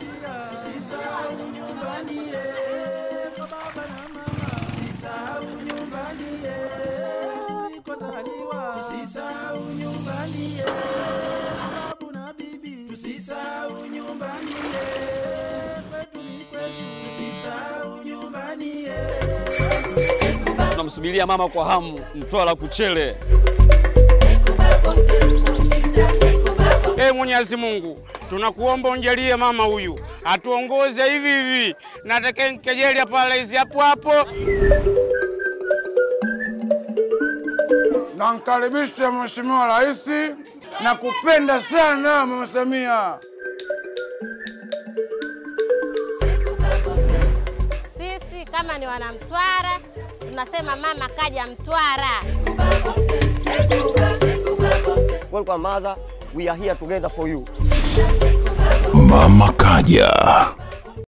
usisahau nyumbani eh, kwa baba na mama, usisahau nyumbani eh, ulikozaliwa, usisahau nyumbani eh, kwa babu na bibi, usisahau nyumbani eh, kwetu ni kwetu, usisahau nyumbani eh. Tunamsubiria mama kwa hamu, Mtwara Kuchele. Ee Mwenyezi Mungu, tunakuomba unjalie mama huyu atuongoze hivi hivi, na atakayenkejeli hapa rais hapo hapo. Namkaribisha Mheshimiwa Rais na kupenda sana Mama Samia. Sisi kama ni wanamtwara tunasema mama kaja Mtwara. Welcome mother, we are here together for you. Mama Kaja.